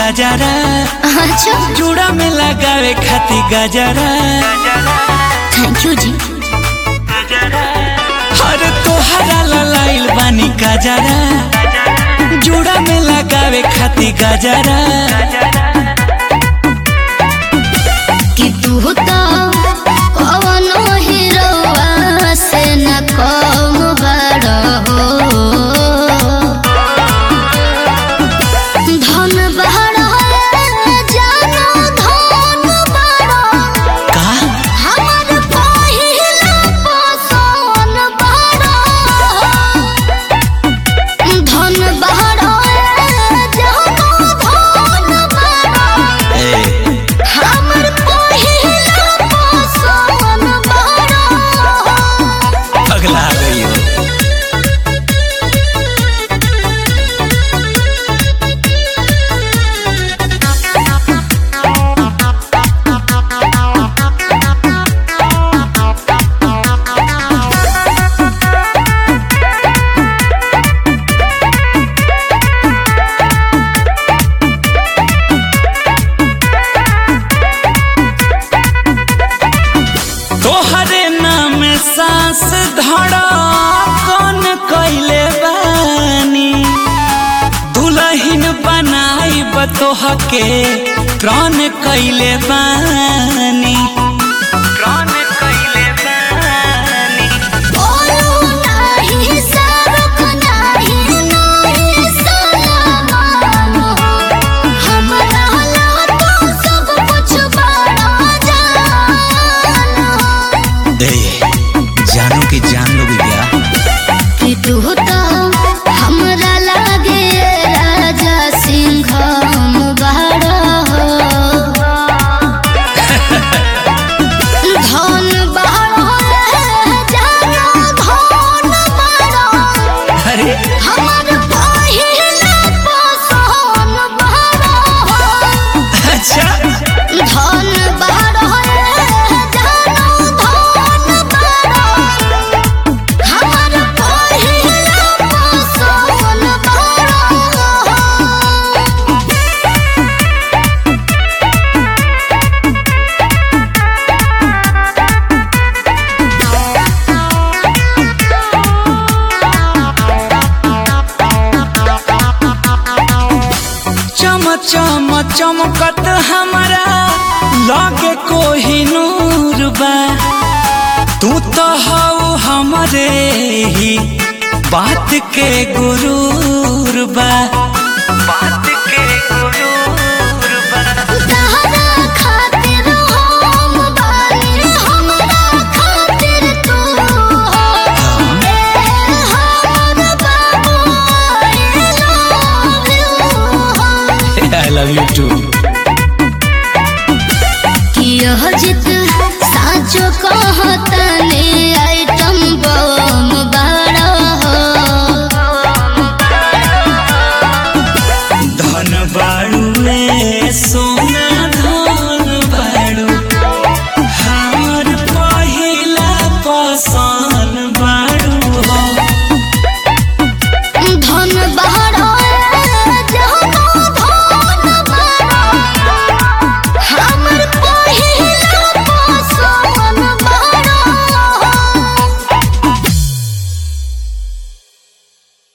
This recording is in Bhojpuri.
गजरा अच्छा चूड़ा में लगावे खाती गजरा थैंक यू जी हर तोहरा ललाइल बानी गजरा चूड़ा में लगावे खाती गजरा कि तू तो कवनो हीरोवा से न कम बड़ हो धन बड़ जानो धन बड़ का हमर पहिला पसोन बड़ धन बड़ जानो धन बड़ ए हमर पहिला पसोन बड़ अगला आ गई हो तोहरे नाम सांस धड़ा कौन कैले बानी दुल्हन बनाई बतोह के प्राण कैले बानी प्राण कैले बानी बोलू नाही सरक नाही नाही सलामान हमरा ला तो सब कुछ बड़ा जान ए जानो कि जान लोगे क्या कि तू तो हमरा लागे राजा सिंह बड़ा हो धन बड़ा जानो धन बड़ा अरे हमर पहिला पसोन बड़ा हो अच्छा धन बड़ा जानो धन बड़ा हमर पहिला पसोन बड़ा चम चम चमकत हमारा लगे कोही नूर बा तू तो हऊ हमरे ही बात के गुरूर बा बात के गुरूर बा तहरा खातिर हम बानी हमरा खातिर तू हो ए हमर बाबू आई लव यू हो आई लव यू टू कि यह जित साचो कहतने आइटम बम बड़ा हो धन बाड़ू में सोना धन बाड़ू हमार पहिला पसन बाड़ू हो धन